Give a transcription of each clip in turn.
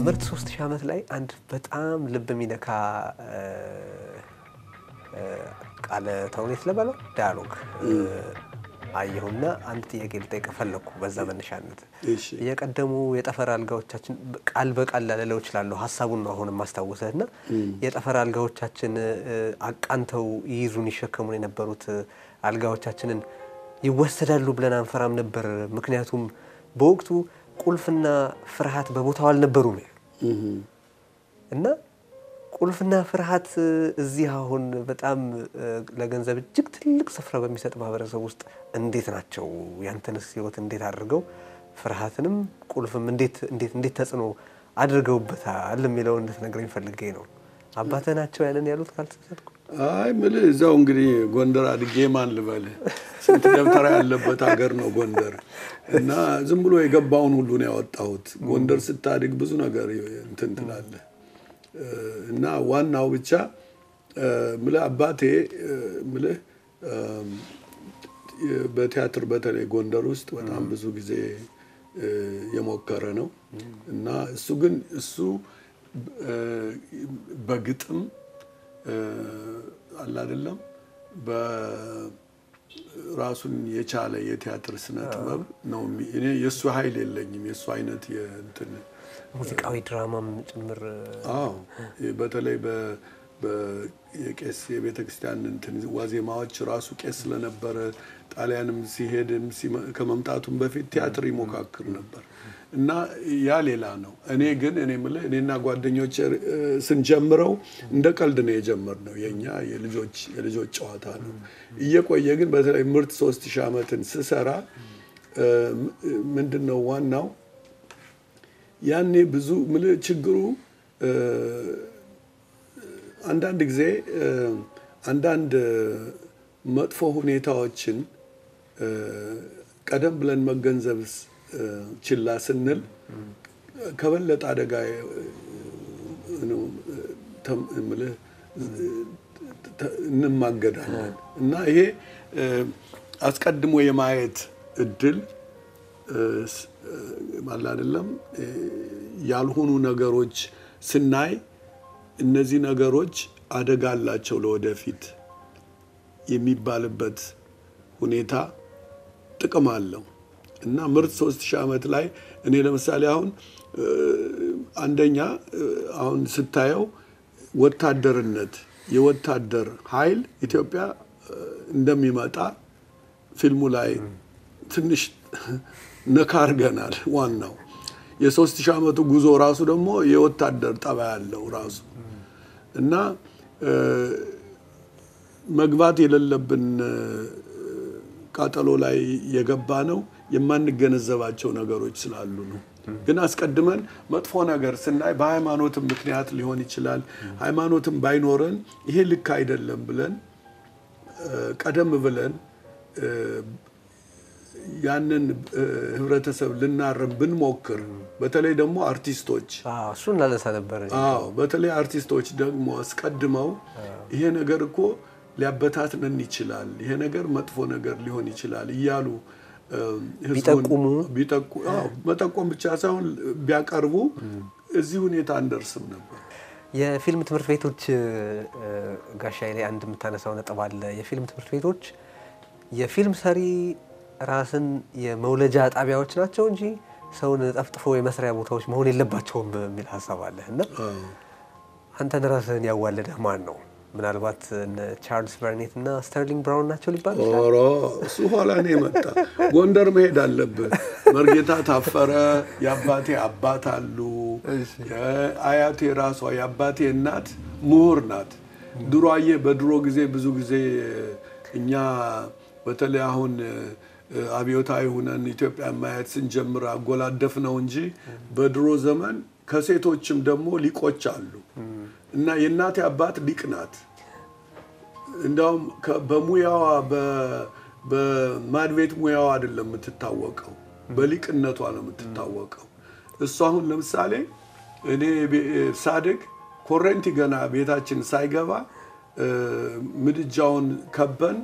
ምርት ሶስት ሺህ ዓመት ላይ አንድ በጣም ልብ የሚነካ ቃለ ተውኔት ልበለው ዳያሎግ አየሁና አንድ ጥያቄ ልጠይቅ ፈለግኩ። በዛ መነሻነት የቀደሙ የጠፈር አልጋዎቻችን ቃል በቃል ላልለው እችላለሁ፣ ሀሳቡን ነው አሁን ማስታወሰህ እና የጠፈር አልጋዎቻችን አቃንተው ይይዙን ይሸከሙን የነበሩት አልጋዎቻችንን ይወሰዳሉ ብለን አንፈራም ነበር። ምክንያቱም በወቅቱ ቁልፍና ፍርሃት በቦታው አልነበሩም እና ቁልፍና ፍርሃት እዚህ አሁን በጣም ለገንዘብ እጅግ ትልቅ ስፍራ በሚሰጥ ማህበረሰብ ውስጥ እንዴት ናቸው? ያንተንስ ህይወት እንዴት አድርገው ፍርሃትንም ቁልፍም እንዴት እንዴት እንዴት ተጽዕኖ አድርገውበታል የሚለውን እንድትነግረኝ ፈልጌ ነው። አባትህ ናቸው ያንን ያሉት ካልተሳሳትኩ? አይ ምልህ እዛው እንግዲህ ጎንደር አድጌ ማን ልበልህ፣ ስንት ደብተራ ያለበት ሀገር ነው ጎንደር እና ዝም ብሎ የገባውን ሁሉ ነው ያወጣሁት። ጎንደር ስታድግ ብዙ ነገር እንትን ትላለህ እና ዋናው ብቻ ምልህ አባቴ ምልህ በቲያትር በተለይ ጎንደር ውስጥ በጣም ብዙ ጊዜ የሞከረ ነው እና እሱ ግን እሱ በግጥም አለ አይደለም በራሱን የቻለ የቲያትር ስነ ጥበብ ነው። እኔ የእሱ ኃይል የለኝም የእሱ አይነት የእንትን ሙዚቃዊ ድራማም ጭምር አዎ በተለይ የቄስ የቤተ ክርስቲያን እንትን ዋዜማዎች ራሱ ቄስ ስለነበረ ጣሊያንም ሲሄድም ከመምጣቱም በፊት ቲያትር ይሞካክር ነበር እና ያ ሌላ ነው። እኔ ግን እኔ የምልህ እኔና ጓደኞች ስንጀምረው እንደ ቀልድ ነው የጀመርነው። የእኛ የልጆች የልጆች ጨዋታ ነው። እየቆየ ግን በተለይ ምርት ሶስት ሺህ ዓመትን ስሰራ ምንድን ነው ዋናው ያኔ ብዙ ምልህ ችግሩ አንዳንድ ጊዜ አንዳንድ መጥፎ ሁኔታዎችን ቀደም ብለን መገንዘብ ችላ ስንል ከበለጠ አደጋ ምልህ እንማገዳለን እና ይሄ አስቀድሞ የማየት እድል አለ አይደለም ያልሆኑ ነገሮች ስናይ እነዚህ ነገሮች አደጋ አላቸው ለወደፊት የሚባልበት ሁኔታ ጥቅም አለው እና ምርት ሶስት ሺህ ዓመት ላይ እኔ ለምሳሌ አሁን አንደኛ አሁን ስታየው ወታደርነት የወታደር ኃይል ኢትዮጵያ እንደሚመጣ ፊልሙ ላይ ትንሽ ነካ አድርገናል። ዋናው የሶስት ሺህ ዓመቱ ጉዞ ራሱ ደግሞ የወታደር ጠባይ ያለው ራሱ እና መግባት የሌለብን ቃጠሎ ላይ የገባ ነው የማንገነዘባቸው ነገሮች ስላሉ ነው። ግን አስቀድመን መጥፎ ነገር ስናይ በሃይማኖትም ምክንያት ሊሆን ይችላል። ሃይማኖትም ባይኖረን ይሄ ልክ አይደለም ብለን ቀደም ብለን ያንን ህብረተሰብ ልናረም ብንሞክር በተለይ ደግሞ አርቲስቶች እሱን ላነሳ ነበር። አዎ በተለይ አርቲስቶች ደግሞ አስቀድመው ይሄ ነገር እኮ ሊያበታትነን ይችላል፣ ይሄ ነገር መጥፎ ነገር ሊሆን ይችላል እያሉ ቢጠቁሙ መጠቆም ብቻ ሳይሆን ቢያቀርቡ እዚህ ሁኔታ አንደርስም ነበር። የፊልም ትምህርት ቤቶች ጋሻይ ላይ አንድ የምታነሳው ነጥብ አለ። የፊልም ትምህርት ቤቶች የፊልም ሰሪ ራስን የመውለጃ ጣቢያዎች ናቸው እንጂ ሰውን ጠፍጥፎ የመስሪያ ቦታዎች መሆን የለባቸውም የሚል ሀሳብ አለ እና አንተን ራስህን ያዋለደህ ማን ነው? ምናልባት ቻርልስ በርኔት እና ስተርሊንግ ብራውን ናቸው ሊባል ኧረ እሱ ኋላ ነው የመጣ። ጎንደር መሄድ አለብህ። መርጌታ ታፈረ የአባቴ አባት አሉ። አያቴ ራሷ የአባቴ እናት ምሁር ናት። ድሮ አየህ፣ በድሮ ጊዜ ብዙ ጊዜ እኛ በተለይ አሁን አብዮታዊ ሁነን ኢትዮጵያ ማየት ስንጀምር አጎላደፍ ነው እንጂ በድሮ ዘመን ከሴቶችም ደግሞ ሊቆች አሉ እና የእናቴ አባት ሊቅ ናት። እንዲያውም በሙያዋ በማድቤት ሙያዋ አይደለም የምትታወቀው፣ በሊቅነቷ ነው የምትታወቀው። እሱ አሁን ለምሳሌ እኔ ሳድግ ኮረንቲ ገና ቤታችን ሳይገባ ምድጃውን ከበን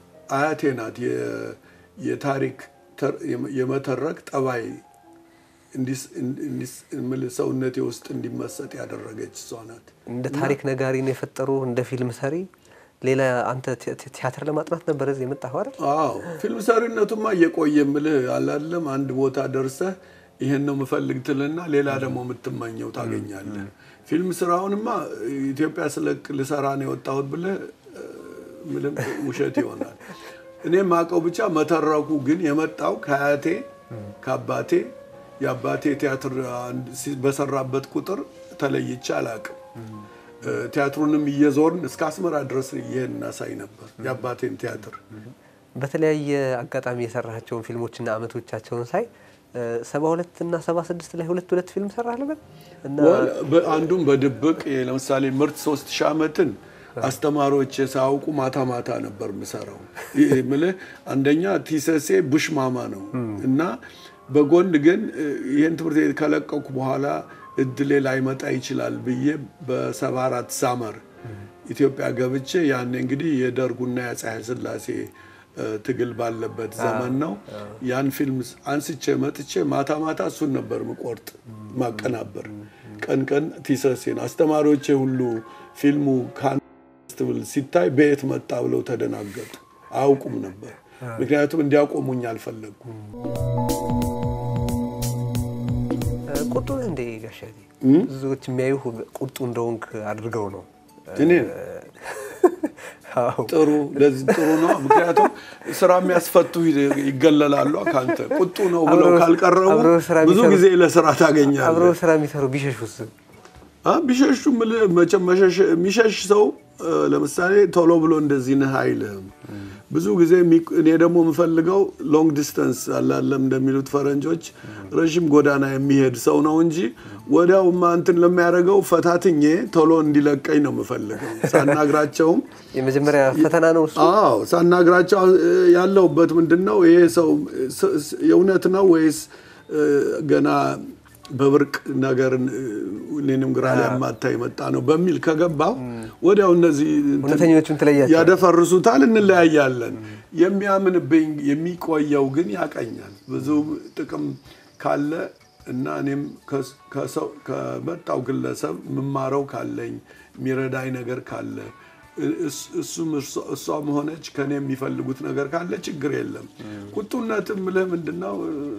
አያቴ ናት የታሪክ የመተረክ ጠባይ ሰውነቴ ውስጥ እንዲመሰጥ ያደረገች እሷ ናት። እንደ ታሪክ ነጋሪ ነው የፈጠሩ እንደ ፊልም ሰሪ ሌላ አንተ ቲያትር ለማጥናት ነበር እዚህ የመጣኸው አይደል? አዎ ፊልም ሰሪነቱማ እየቆየ ምልህ አላለም። አንድ ቦታ ደርሰህ ይሄን ነው የምፈልግ ትልና ሌላ ደግሞ የምትመኘው ታገኛለህ። ፊልም ስራውንማ ኢትዮጵያ ስለቅ ልሰራ ነው የወጣሁት ብለህ ምንም ውሸት ይሆናል። እኔ ማቀው ብቻ መተረኩ ግን የመጣው ከአያቴ ከአባቴ የአባቴ ቲያትር በሰራበት ቁጥር ተለይቼ አላቅም። ቲያትሩንም እየዞርን እስከ አስመራ ድረስ ይህን እናሳይ ነበር የአባቴን ቲያትር። በተለያየ አጋጣሚ የሰራቸውን ፊልሞችና አመቶቻቸውን ሳይ ሰባ ሁለት እና ሰባ ስድስት ላይ ሁለት ሁለት ፊልም ሰራህ ልበል እና አንዱም በድብቅ ለምሳሌ ምርት ሶስት ሺህ ዓመትን አስተማሪዎች ሳያውቁ ማታ ማታ ነበር የምሰራው። ምልህ አንደኛ ቲሰሴ ቡሽ ማማ ነው እና በጎን ግን ይህን ትምህርት ቤት ከለቀኩ በኋላ እድሌ ላይመጣ ይችላል ብዬ በሰባ አራት ሳመር ኢትዮጵያ ገብቼ ያኔ እንግዲህ የደርጉና የአፄ ኃይለ ሥላሴ ትግል ባለበት ዘመን ነው። ያን ፊልም አንስቼ መጥቼ ማታ ማታ እሱን ነበር ምቆርጥ ማቀናበር። ቀን ቀን ቲሰሴን አስተማሪዎቼ ሁሉ ፊልሙ ካንስትብል ሲታይ በየት መጣ ብለው ተደናገጡ። አያውቁም ነበር፣ ምክንያቱም እንዲያቆሙኝ አልፈለግኩም። ቁጡ እንደ ጋሻቴ ብዙዎች የሚያዩ ቁጡ እንደሆንክ አድርገው ነው እኔ ጥሩ ለዚህ ጥሩ ነው። ምክንያቱም ስራ የሚያስፈቱ ይገለላሉ። ከአንተ ቁጡ ነው ብለው ካልቀረቡ ብዙ ጊዜ ለስራ ታገኛለህ። አብረው ስራ የሚሰሩ ቢሸሹስ? ቢሸሹ መቼም የሚሸሽ ሰው ለምሳሌ ቶሎ ብሎ እንደዚህ ነህ አይልህም። ብዙ ጊዜ እኔ ደግሞ የምፈልገው ሎንግ ዲስተንስ አላለም እንደሚሉት ፈረንጆች ረዥም ጎዳና የሚሄድ ሰው ነው እንጂ ወዲያውማ እንትን ለሚያደርገው ፈታትኜ ቶሎ እንዲለቀኝ ነው የምፈልገው። ሳናግራቸውም የመጀመሪያ ፈተና ነው እሱ። አዎ ሳናግራቸው ያለውበት ምንድን ነው ይሄ ሰው የእውነት ነው ወይስ ገና በብርቅ ነገርን እኔንም ግራ ሊያማታ የመጣ ነው በሚል ከገባው ወዲያው እነዚህ እውነተኞቹን ትለያቸው ያደፈርሱታል፣ እንለያያለን። የሚያምንብኝ የሚቆየው ግን ያቀኛል። ብዙ ጥቅም ካለ እና እኔም ከመጣው ግለሰብ የምማረው ካለኝ የሚረዳኝ ነገር ካለ እሱም እሷም ሆነች ከኔ የሚፈልጉት ነገር ካለ ችግር የለም። ቁጡነትም ብለህ ምንድን ነው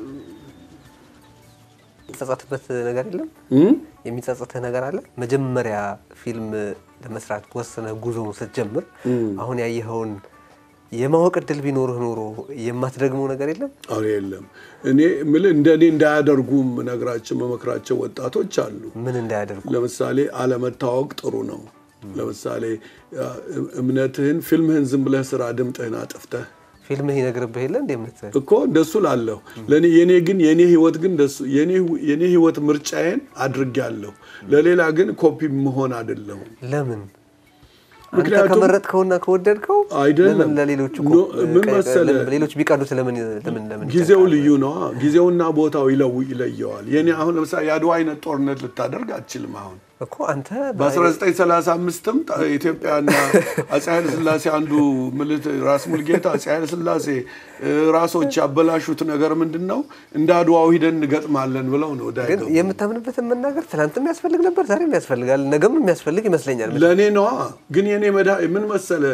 የሚጸጸትበት ነገር የለም? የሚጸጸትህ ነገር አለ? መጀመሪያ ፊልም ለመስራት ወስነህ ጉዞውን ስትጀምር አሁን ያየኸውን የማወቅ እድል ቢኖርህ ኖሮ የማትደግመው ነገር የለም? አዎ የለም። እኔ የምልህ እንደ እኔ እንዳያደርጉ ነግራቸው መመክራቸው ወጣቶች አሉ። ምን እንዳያደርጉ? ለምሳሌ አለመታወቅ ጥሩ ነው። ለምሳሌ እምነትህን፣ ፊልምህን ዝም ብለህ ስራ ድምጥህን አጥፍተህ ፊልምህ ይነግርብህ የለ እንደ ምት እኮ እንደሱ ላለሁ ለኔ የኔ ግን የኔ ህይወት ግን እንደሱ የኔ ህይወት ምርጫዬን አድርጌያለሁ። ለሌላ ግን ኮፒ መሆን አይደለሁም። ለምን? አንተ ምክንያቱም ከመረጥከውና ከወደድከው አይደለም። ለምን ለሌሎቹ ኖ፣ ምን መሰለህ? ሌሎች ቢቀዱት ለምን ለምን ለምን ጊዜው ይጨንቃል? ልዩ ነው። ጊዜውና ቦታው ይለው ይለየዋል። የኔ አሁን ለምሳሌ የአድዋ አይነት ጦርነት ልታደርግ አትችልም። አሁን እኮ አንተ በ1935ም ኢትዮጵያና አፄ ኃይለ ሥላሴ አንዱ ምልት ራስ ሙልጌታ አፄ ኃይለ ሥላሴ ራሶች ያበላሹት ነገር ምንድን ነው? እንደ አድዋው ሂደን እንገጥማለን ብለው ነው ወደ ግን የምታምንበትን መናገር ትናንትም ያስፈልግ ነበር፣ ዛሬም ያስፈልጋል፣ ነገም የሚያስፈልግ ይመስለኛል። ለእኔ ነዋ። ግን የኔ መዳ ምን መሰለ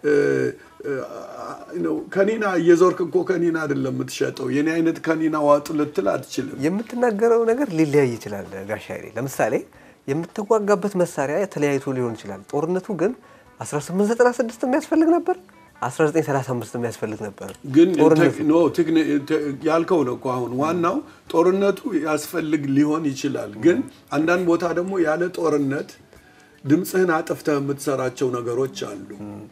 ነው ከኒና እየዞርክ እኮ ከኒና አይደለም የምትሸጠው። የኔ አይነት ከኒና ዋጡ ልትል አትችልም። የምትናገረው ነገር ሊለያይ ይችላል ጋሻ ኃይሌ። ለምሳሌ የምትዋጋበት መሳሪያ ተለያይቶ ሊሆን ይችላል። ጦርነቱ ግን 1896 የሚያስፈልግ ነበር፣ 1935 የሚያስፈልግ ነበር። ግን ጦርነቱ ቴክ- ኖ ቴክኒ- ቴ- ያልከው ነው እኮ አሁን ዋናው ጦርነቱ ያስፈልግ ሊሆን ይችላል። ግን አንዳንድ ቦታ ደግሞ ያለ ጦርነት ድምፅህን አጥፍተህ የምትሰራቸው ነገሮች አሉ።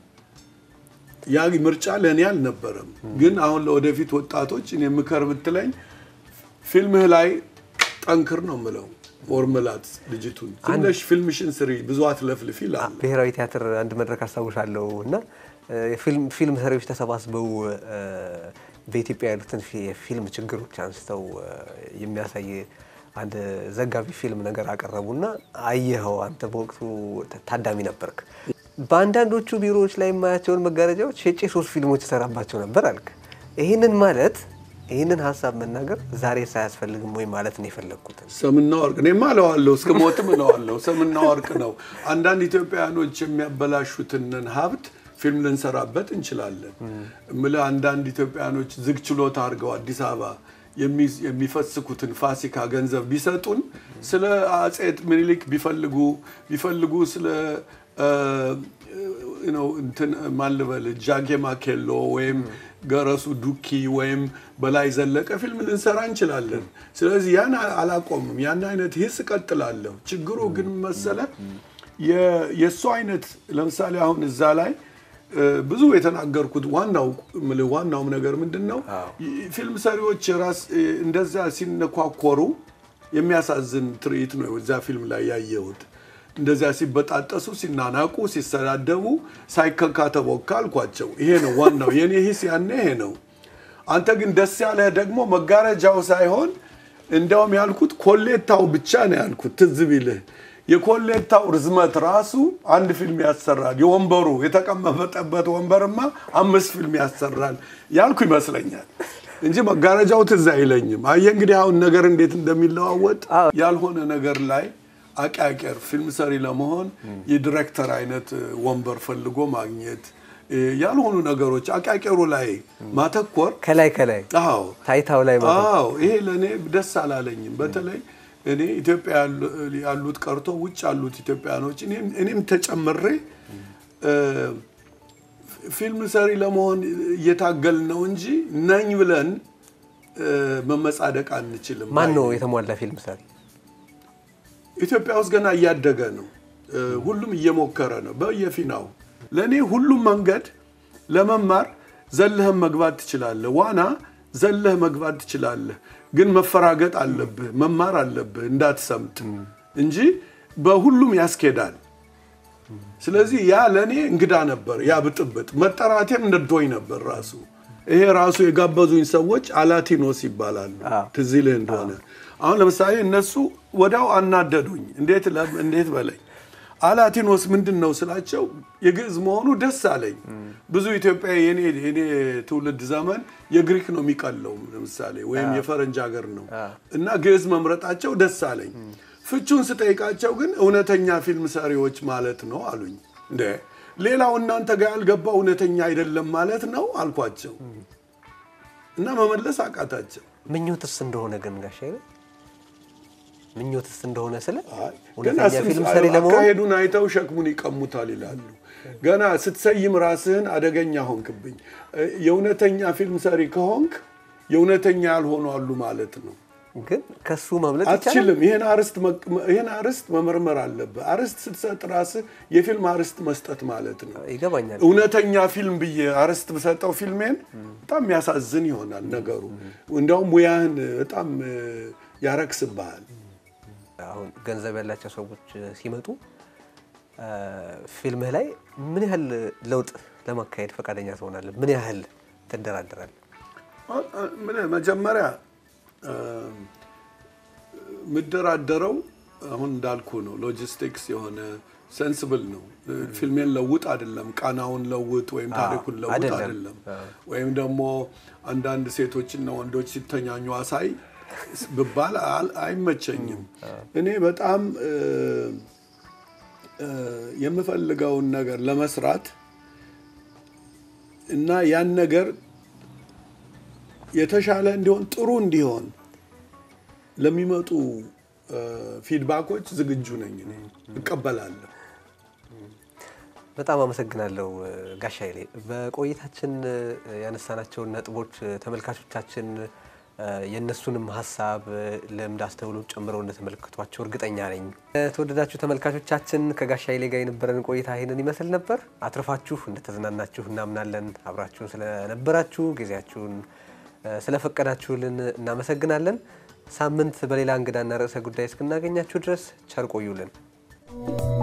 ያ ምርጫ ለእኔ አልነበረም። ግን አሁን ለወደፊት ወጣቶች እኔ ምከር ብትለኝ ፊልምህ ላይ ጠንክር ነው የምለው። ወርምላት ልጅቱን ትንሽ ፊልምሽን ስሪ፣ ብዙ አትለፍልፊ ይላል። ብሔራዊ ቲያትር አንድ መድረክ አስታውሳለሁ እና እ፣ የፊልም ፊልም ሰሪዎች ተሰባስበው እ፣ በኢትዮጵያ ያሉትን ፊ- የፊልም ችግሮች አንስተው እ፣ የሚያሳይ አንድ ዘጋቢ ፊልም ነገር አቀረቡና አየኸው። አንተ በወቅቱ ታ- ታዳሚ ነበርክ። በአንዳንዶቹ ቢሮዎች ላይ የማያቸውን መጋረጃዎች ሸጬ ሶስት ፊልሞች እሰራባቸው ነበር አልክ። ይህንን ማለት ይህንን ሀሳብ መናገር ዛሬ ሳያስፈልግም ወይ ማለት ነው የፈለግኩትን ሰምና ወርቅ እኔማ እለዋለሁ፣ እስከ ሞትም እለዋለሁ። ሰምና ወርቅ ነው። አንዳንድ ኢትዮጵያውያኖች የሚያበላሹትንን ሀብት ፊልም ልንሰራበት እንችላለን። እምልህ አንዳንድ ኢትዮጵያውያኖች ዝግ ችሎታ አድርገው አዲስ አበባ የሚ- የሚፈስኩትን ፋሲካ ገንዘብ ቢሰጡን ስለ አጼ ምኒልክ ቢፈልጉ ቢፈልጉ ስለ እ፣ ነው እንትን ማን ልበል ጃጌማ ኬሎ ወይም ገረሱ ዱኪ ወይም በላይ ዘለቀ ፊልም ልንሰራ እንችላለን። ስለዚህ ያን አላቆምም። ያን አይነት ሂስ እቀጥላለሁ። ችግሩ ግን መሰለ የ- የእሱ አይነት ለምሳሌ አሁን እዛ ላይ እ፣ ብዙ የተናገርኩት ዋናው የምልህ ዋናውም ነገር ምንድን ነው ፊልም ሰሪዎች ራስ እ፣ እንደዛ ሲነኳኮሩ የሚያሳዝን ትርኢት ነው እዛ ፊልም ላይ ያየሁት። እንደዚያ ሲበጣጠሱ፣ ሲናናቁ፣ ሲሰዳደቡ ሳይከካ ተቦካ አልኳቸው። ይሄ ነው ዋናው የኔ ሂስ ያኔ ይሄ ነው። አንተ ግን ደስ ያለህ ደግሞ መጋረጃው ሳይሆን እንዲያውም ያልኩት ኮሌታው ብቻ ነው ያልኩት። ትዝ ቢልህ የኮሌታው ርዝመት ራሱ አንድ ፊልም ያሰራል። የወንበሩ የተቀመጠበት ወንበርማ አምስት ፊልም ያሰራል ያልኩ ይመስለኛል እንጂ መጋረጃው ትዝ አይለኝም። አየህ እንግዲህ አሁን ነገር እንዴት እንደሚለዋወጥ ያልሆነ ነገር ላይ አቃቄር ፊልም ሰሪ ለመሆን የዲሬክተር አይነት ወንበር ፈልጎ ማግኘት እ፣ ያልሆኑ ነገሮች አቃቄሩ ላይ ማተኮር ከላይ ከላይ አዎ ታይታው ላይ ማለት ነው። አዎ ይሄ ለእኔ ደስ አላለኝም። በተለይ እኔ ኢትዮጵያ ያሉ- ያሉት ቀርቶ ውጭ ያሉት ኢትዮጵያኖች እኔም- እኔም ተጨምሬ እ፣ ፊልም ሰሪ ለመሆን እየታገል ነው እንጂ ነኝ ብለን እ፣ መመጻደቅ አንችልም። ማን ነው የተሟላ ፊልም ሰሪ? ኢትዮጵያ ውስጥ ገና እያደገ ነው። እ፣ ሁሉም እየሞከረ ነው በየፊናው። ለእኔ ሁሉም መንገድ ለመማር ዘለህም መግባት ትችላለህ። ዋና ዘለህ መግባት ትችላለህ፣ ግን መፈራገጥ አለብህ፣ መማር አለብህ እንዳትሰምጥ እንጂ በሁሉም ያስኬዳል። ስለዚህ ያ ለእኔ እንግዳ ነበር። ያ ብጥብጥ መጠራቴም ነዶኝ ነበር ራሱ። ይሄ ራሱ የጋበዙኝ ሰዎች አላቲኖስ ይባላሉ። አዎ። ትዝ ይልህ እንደሆነ አሁን ለምሳሌ እነሱ ወዲያው አናደዱኝ። እንዴት ለ- እንዴት በለኝ አላቲኖስ ምንድን ነው ስላቸው የግዕዝ መሆኑ ደስ አለኝ። ብዙ ኢትዮጵያ የኔ የኔ ትውልድ ዘመን የግሪክ ነው የሚቀለው ለምሳሌ ወይም የፈረንጅ ሀገር ነው እና ግዕዝ መምረጣቸው ደስ አለኝ። ፍቹን ስጠይቃቸው ግን እውነተኛ ፊልም ሰሪዎች ማለት ነው አሉኝ። እንደ ሌላው እናንተ ጋር ያልገባ እውነተኛ አይደለም ማለት ነው አልኳቸው እና መመለስ አቃታቸው። ምኞትስ እንደሆነ ግን ጋሻ አይደል? ምኞትስ እንደሆነ ስለ አይ፣ ገና እውነተኛ ስም ፊልም ሳየው ሰሪ ለመሆን አካሄዱን አይተው ሸክሙን ይቀሙታል ይላሉ። ገና ስትሰይም ራስህን አደገኛ ሆንክብኝ። እ፣ የእውነተኛ ፊልም ሰሪ ከሆንክ የእውነተኛ ያልሆኑ አሉ ማለት ነው። ግን ከሱ መምለጥ ይቻላል። አትችልም። ይህን አርስት መቅ- ይህን አርስት መመርመር አለብህ። አርስት ስትሰጥ ራስህ የፊልም አርስት መስጠት ማለት ነው። ይገባኛል። እውነተኛ ፊልም ብዬ አርስት ብሰጠው ፊልሜን በጣም የሚያሳዝን ይሆናል ነገሩ። እንዲያውም ሙያህን በጣም እ፣ ያረክስብሃል። አሁን ገንዘብ ያላቸው ሰዎች ሲመጡ አ፣ ፊልምህ ላይ ምን ያህል ለውጥ ለማካሄድ ፈቃደኛ ትሆናለህ? ምን ያህል ትደራደራለህ? ምን መጀመሪያ እ፣ የምደራደረው አሁን እንዳልኩ ነው። ሎጂስቲክስ የሆነ ሴንስብል ነው። ፊልሜን ለውጥ አይደለም፣ ቃናውን ለውጥ ወይም ታሪኩን ለውጥ አይደለም። አይደለም። ወይም ደግሞ አንዳንድ ሴቶችና ወንዶች ሲተኛኙ አሳይ ብባል አል- አይመቸኝም። እኔ በጣም እ፣ እ፣ የምፈልገውን ነገር ለመስራት እና ያን ነገር የተሻለ እንዲሆን ጥሩ እንዲሆን ለሚመጡ እ፣ ፊድባኮች ዝግጁ ነኝ። እኔ እቀበላለሁ። በጣም አመሰግናለሁ እ፣ ጋሻ ኃይሌ። በቆይታችን እ፣ ያነሳናቸውን ነጥቦች እ፣ ተመልካቾቻችን እ፣ የእነሱንም ሀሳብ እ፣ ልምድ፣ አስተውሎት ጨምረው እንደተመለከቷቸው እርግጠኛ ነኝ። የተወደዳችሁ ተመልካቾቻችን ከጋሻ ኃይሌ ጋር የነበረን ቆይታ ይህንን ይመስል ነበር። አትርፋችሁ እንደተዝናናችሁ እናምናለን። አብራችሁን ስለነበራችሁ ጊዜያችሁን እ፣ ስለፈቀዳችሁልን እናመሰግናለን። ሳምንት በሌላ እንግዳና ርዕሰ ጉዳይ እስክናገኛችሁ ድረስ ቸር ቆዩልን።